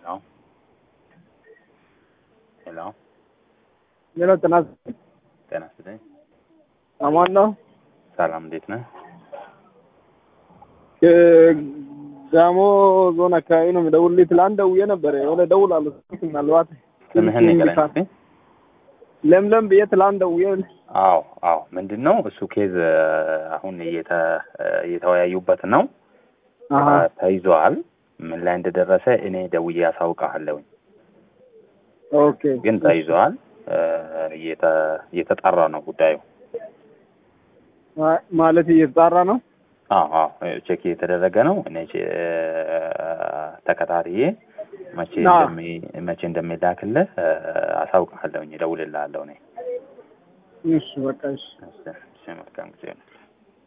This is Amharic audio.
ሄሎ ሄሎ ሌላ ጥናት ጤና ይስጥልኝ። አማን ነው። ሰላም እንዴት ነህ? ጋሞ ዞን አካባቢ ነው የምደውልልህ። ትላንት ደውዬ ነበረ የሆነ እደውላለሁ ስልክ ምናልባት ስምህን ንገረኝ እስኪ። ለምለም ብዬ ትላንት ደውዬ አዎ አዎ፣ ምንድን ነው እሱ ኬዝ አሁን እየተ- እየተወያዩበት ነው። አሀ ተይዘዋል። ምን ላይ እንደደረሰ እኔ ደውዬ አሳውቅሃለሁኝ። ኦኬ ግን ተይዘዋል። እየተ- እየተጣራ ነው ጉዳዩ። ማ- ማለት እየተጣራ ነው። አዎ አዎ፣ ቼክ እየተደረገ ነው። እኔ ቼ- ተከታትዬ መቼ አዎ። እንደሚ- መቼ እንደሚላክልህ አሳውቅሃለሁኝ፣ እደውልልሃለሁ እኔ። እሺ በቃ እሺ። እሺ፣ እሺ፣ መልካም ጊዜ ነው።